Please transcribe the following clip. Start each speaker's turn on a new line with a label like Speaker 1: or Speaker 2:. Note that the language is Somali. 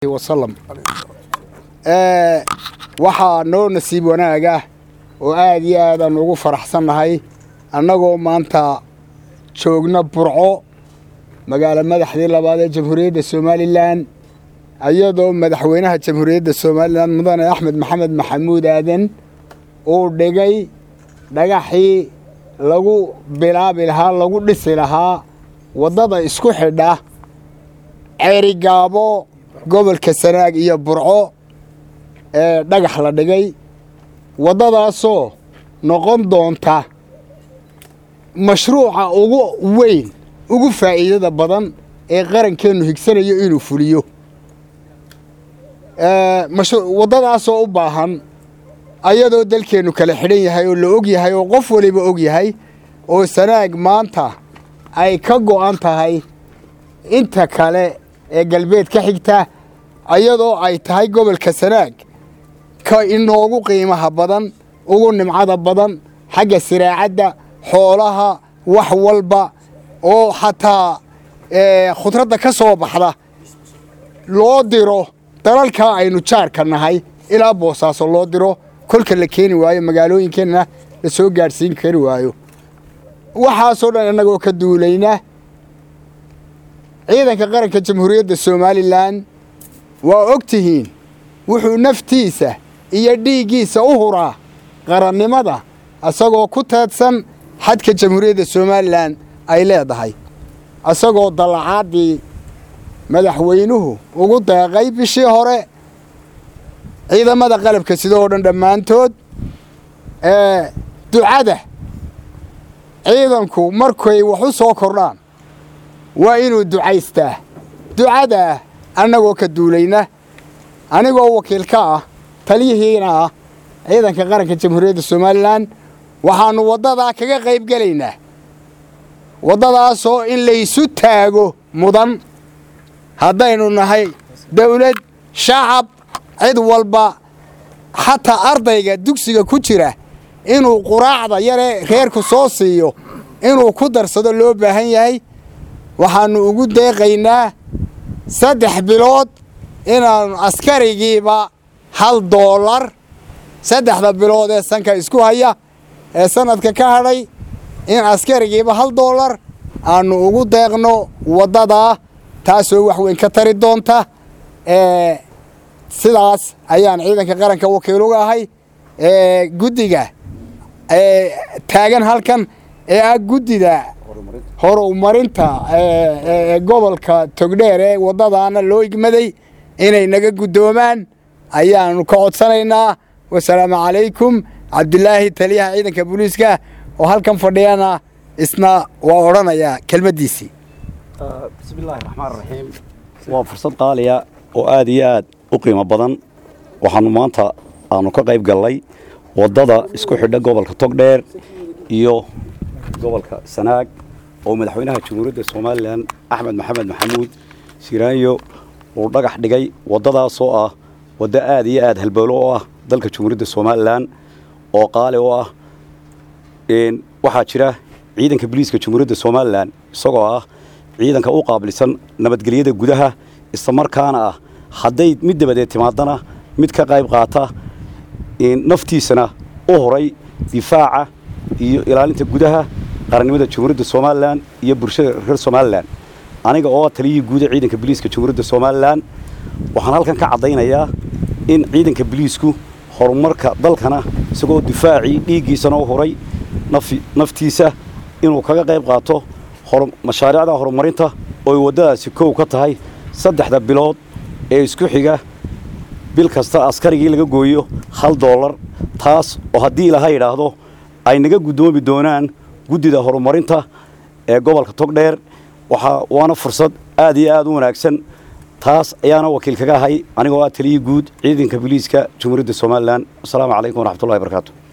Speaker 1: wasalam waxaa noo nasiib wanaaga oo aad iyo aadaan ugu faraxsannahay annagoo maanta joogna burco magaalo madaxdii labaad ee jamhuuriyadda somalilan iyadoo madaxweynaha jamhuuriyadda somalilan mudane axmed maxamed maxamuud aadan uu dhigay dhagaxii lagu bilaabi lahaa lagu dhisi lahaa waddada isku xidha ceerigaabo gobolka sanaag iyo burco ee dhagax la dhigay waddadaasoo noqon doonta mashruuca ugu weyn ugu faa'iidada badan ee qarankeennu higsanayo inuu fuliyo waddadaasoo u baahan ayadoo dalkeennu kala xidhan yahay oo la og yahay oo qof waliba og yahay oo sanaag maanta ay ka go'an tahay inta kale ee galbeed ka xigta ayadoo ay tahay gobolka sanaag ka inoogu qiimaha badan ugu nimcada badan xagga siraacadda xoolaha wax walba oo xataa khudradda ka soo baxda loo diro dalalkaa aynu jaarka nahay ilaa boosaaso loo diro kolka la keeni waayo magaalooyinkeenna la soo gaadhsiin kari waayo waxaasoo dhan innagoo ka duulayna ciidanka qaranka jamhuuriyadda somalilan waa og tihiin wuxuu naftiisa iyo dhiiggiisa u huraa qarannimada isagoo ku teedsan xadka jamhuuriyadda somalilan ay leedahay isagoo dallacaaddii madaxweynuhu ugu deeqay bishii hore ciidamada qalabka sidoo dhan dhammaantood ee ducada ciidanku markay wax u soo kordhaan waa inuu ducaystaa ducadaa annagoo ka duulayna anigoo wakiil ka ah taliyihiina ah ciidanka qaranka jamhuuriyadda somalilan waxaannu waddadaa kaga qayb gelaynaa waddadaasoo in laysu taago mudan haddaynu nahay dawlad shacab cid walba xataa ardayga dugsiga ku jira inuu quraacda yaree reerku soo siiyo inuu ku darsado loo baahan yahay waxaannu ugu deeqaynaa saddex bilood inaannu askarigiiba hal doolar saddexda bilood ee sanka isku haya ee sanadka ka hadhay in askarigiiba hal doolar aannu ugu deeqno waddadaa taasoo wax weyn ka tari doonta sidaas ayaan ciidanka qaranka wakiil uga ahay guddiga taagan halkan ee ah guddida horumarinta gobolka togdheer ee waddadaana loo igmaday inay naga guddoomaan ayaannu ka codsanaynaa wasalaamu calaykum cabdilaahi taliyaha ciidanka booliiska oo halkan fadhiyana isna waa odhanayaa kelmaddiisii
Speaker 2: bismillaahi raxmaan raxiim waa fursad qaaliya oo aad iyo aad u qiimo badan waxaannu maanta aanu ka qayb gallay waddada isku xidha gobolka togdheer iyo gobolka sanaag oo madaxweynaha jamhuuriyadda somalilan axmed maxamed maxamuud siraanyo uu dhagax dhigay waddadaasoo ah waddo aad iyo aad halbowlo oo ah dalka jamhuuriyadda somalilan oo qaali oo ah waxaa jira ciidanka boliiska jamhuuriyadda somalilan isagoo ah ciidanka u qaabilsan nabadgelyada gudaha islamarkaana ah hadday mid dabadeed timaadana mid ka qayb qaata naftiisana u horay difaaca iyo ilaalinta gudaha qarannimada jamhuuriyadda somalilan iyo bulshada reer somalilan aniga oo taliyihii guuda ciidanka boliiska jamhuuriyadda somalilan waxaan halkan ka caddaynayaa in ciidanka boliisku horumarka dalkana isagoo difaacii dhiiggiisana u horay naftiisa inuu kaga qayb qaato mashaariicda horumarinta ooy waddadaasi kow ka tahay saddexda bilood ee isku xiga bil kasta askarigii laga gooyo hal doolar taas oo haddii ilaha yidhaahdo ay naga guddoomi doonaan guddida horumarinta ee gobolka togdheer waana fursad aad iyo aad u wanaagsan taas ayaana wakiil kaga ahay anigoo ah taliyii guud ciidanka boliiska jamhuuriyadda somalilan wasalaamu calaykum waraxmatullahi barakaatu